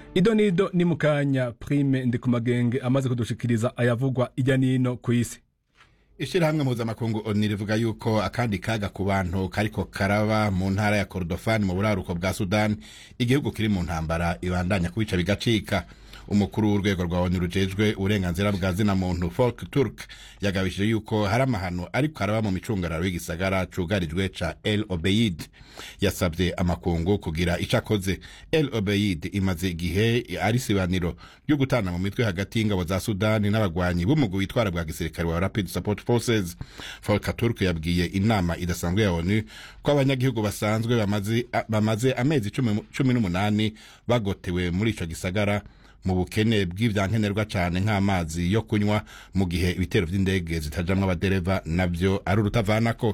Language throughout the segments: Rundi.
ido nido ni mukanya prime ndi ku magenge amaze kudushikiriza ayavugwa ijya nino ku isi ishyirahamwe mpuzamakungu oni rivuga yuko akandi kaga ku bantu kariko karaba mu ntara ya korodofani mu buraruko bwa sudani igihugu kiri mu ntambara ibandanya kubica bigacika umukuru w'urwego rwa oni rujejwe uburenganzira bwa zina muntu folk turk yagabishije yuko hari amahano ariko araba mu micungararo y'igisagara cugarijwe ca el obeid yasabye amakungu kugira ico akoze el obeid imaze igihe ari isibaniro ryo gutana mu mitwe hagati y'ingabo za sudani n'abagwanyi b'umugwi witwara bwa gisirikare wa rapid support forces folk turk yabwiye inama idasanzwe ya onu ko abanyagihugu basanzwe bamaze, bamaze amezi cumi, cumi n'umunani bagotewe muri ico gisagara mu bukene bw'ivyankenerwa cane nk'amazi yo kunywa mu gihe ibitero vy'indege zitajamwo abadereva navyo ari urutavanako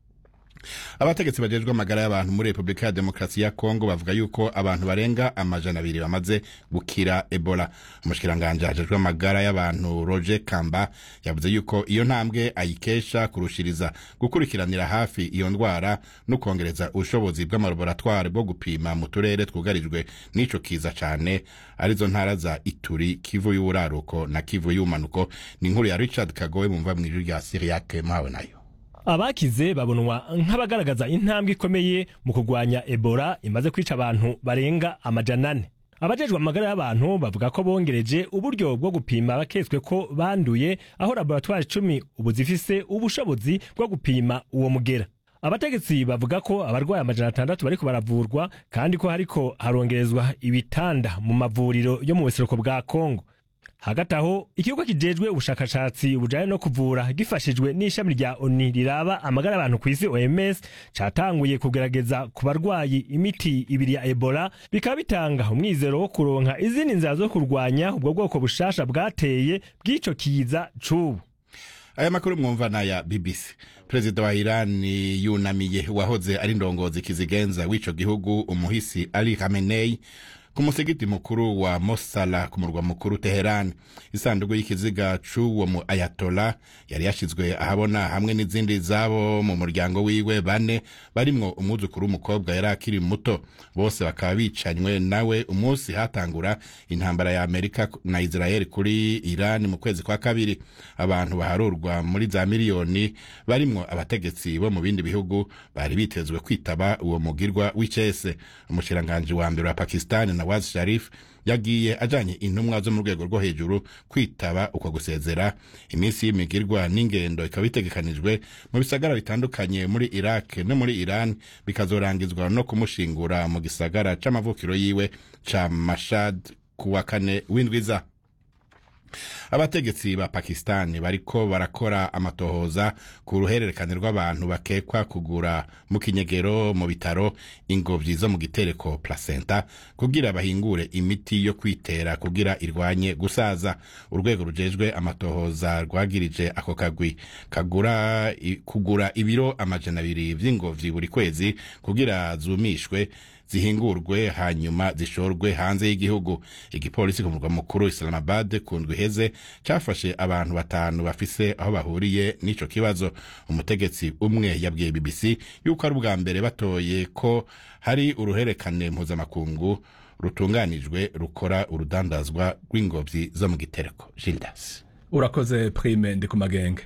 abategetsi bajejwe amagara y'abantu muri repubulika ya demokarasi ya kongo bavuga yuko abantu barenga amajana abiri bamaze gukira ebola umushikiranganji ajejwe amagara y'abantu roger kamba yavuze yuko iyo ntambwe ayikesha kurushiriza gukurikiranira hafi iyo ndwara no kongereza ubushobozi bw'amalaboratware bwo gupima mu turere twugarijwe n'ico kiza cane arizo ntara za ituri kivu y'uburaruko na kivu y'ubumanuko ni inkuru ya richard kagowe mumva mw'ijwi rya siriyake mpawe nayo abakize babonwa nk'abagaragaza intambwe ikomeye mu kurwanya ebola imaze kwica abantu barenga amajana ane abajejwe amagara y'abantu bavuga ko bongereje uburyo bwo gupima abaketswe ko banduye aho laboratwari icumi ubu zifise ubushobozi bwo gupima uwo mugera abategetsi bavuga ko abarwayi amajana atandatu bariko baravurwa kandi ko hariko harongerezwa ibitanda mu mavuriro yo mu buseruko bwa kongo hagati aho ikigo kijejwe ubushakashatsi bujanye no kuvura gifashijwe n'ishami rya oni riraba amagara y'abantu ku isi oms catanguye kugerageza ku barwayi imiti ibiri ya ebola bikaba bitanga umwizero wo kuronka izindi nzira zo kurwanya ubwo bwoko bushasha bwateye bw'ico kiza c'ubu aya makuru mwumva naya bbc perezida wa irani yunamiye uwahoze ari ndongozi kizigenza w'ico gihugu umuhisi ali khamenei ku musigiti mukuru wa mosala ku murwa mukuru teheran isanduku y'ikiziga c'uwo mu ayatola yari yashizwe ahabona hamwe n'izindi zabo mu muryango wiwe bane barimwo umwuzukuru w'umukobwa yari akiri muto bose bakaba bicanywe nawe umunsi hatangura intambara ya amerika na israel kuri iran mu kwezi kwa kabiri abantu baharurwa muri za miliyoni barimwo abategetsi bo mu bindi bihugu bari bitezwe kwitaba uwo mugirwa w'icese umushiranganji wa mbere wa pakistani nawaz sharif yagiye ajanye intumwa zo mu rwego rwo hejuru kwitaba uko gusezera iminsi y'imigirwa n'ingendo ikaba itegekanijwe mu bisagara bitandukanye muri iraq no muri iran bikazorangizwa no kumushingura mu gisagara c'amavukiro yiwe ca mashad kuwa kane w'indwiza abategetsi ba pakistani bariko barakora amatohoza ku ruhererekane rw'abantu bakekwa kugura mu kinyegero mu bitaro ingobyi zo mu gitereko placenta kugira bahingure imiti yo kwitera kugira irwanye gusaza urwego rujejwe amatohoza rwagirije ako kagwi kagura kugura ibiro amajana abiri vy'ingobyi buri kwezi kugira zumishwe zihingurwe hanyuma zishorwe hanze y'igihugu igipolisi ku murwa mukuru islamabad ku ndwi iheze cafashe abantu batanu bafise aho bahuriye n'ico kibazo umutegetsi umwe yabwiye bbc yuko ari ubwa mbere batoye ko hari uruherekane mpuzamakungu rutunganijwe rukora urudandazwa rw'ingobyi zo mu gitereko gildas urakoze prime ndi ku magenge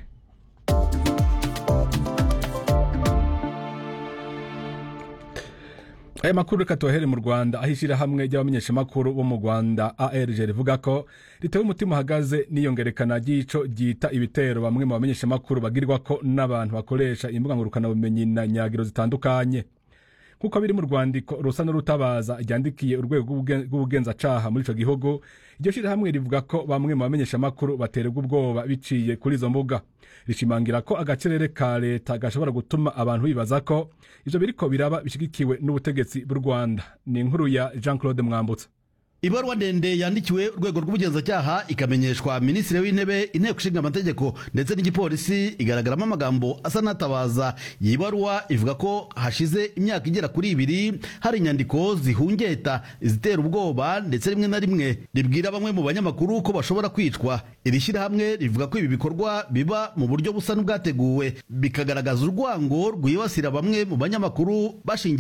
aya makuru reka tubahere mu rwanda aho ishyirahamwe ry'abamenyeshamakuru bo mu rwanda arg rivuga ko ritewe umutima uhagaze n'iyongerekana ry'ico ryita ibitero bamwe mu bamenyeshamakuru bagirwa ko n'abantu bakoresha imbuga ngurukanabumenyi na nyagiro zitandukanye nk'uko biri mu rwandiko rusa n'urutabaza ryandikiye urwego rw'ubugenzacaha muri ico gihugu iryo shyirahamwe rivuga ko bamwe mu bamenyeshamakuru baterwa ubwoba biciye kuri izo mbuga rishimangira ko agacerere ka leta gashobora gutuma abantu bibaza ko ivyo biriko biraba bishigikiwe n'ubutegetsi bw'u rwanda ni inkuru ya jean claude mwambutsa ibaruwa ndende yandikiwe urwego rw'ubugenzacyaha ikamenyeshwa minisitiri w'intebe inteko ishinga amategeko ndetse n'igipolisi igaragaramo amagambo asa n'atabaza iyi baruwa ivuga ko hashize imyaka igera kuri ibiri hari inyandiko zihungeta izitera ubwoba ndetse rimwe na rimwe ribwira bamwe mu banyamakuru ko bashobora kwicwa iri shyirahamwe rivuga ko ibi bikorwa biba mu buryo busa n'ubwateguwe bikagaragaza urwango rwibasira bamwe mu banyamakuru bashingiye